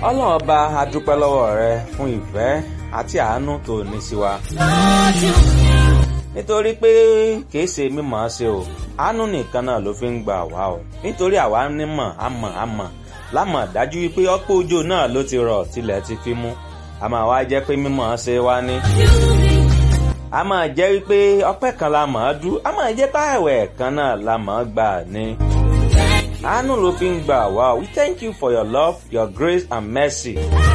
ọlọ́run ọba a dúpẹ́ lọ́wọ́ rẹ fún ìfẹ́ àti àánú tó ní sí wa. nítorí pé kìí ṣe mímọ̀ ọ́ ṣe o àánú nìkan náà ló fi ń gbà wá o nítorí àwa nímọ̀ àmọ̀ àmọ̀ lámọ̀ dájú wípé ọ̀pọ̀ òjò náà ló ti rọ̀ tilẹ̀ ti fi mú a máa wá jẹ́ pé mímọ̀ ọ́ ṣe wá ní. a máa jẹ́ wípé ọpẹ́ kan la mọ̀ ọ́ dú a máa jẹ́ páàwẹ̀ kan náà la mọ̀ ọ́ gbà ní. àánú ló fi ń gbà wá o we thank you for your love your grace and mercy.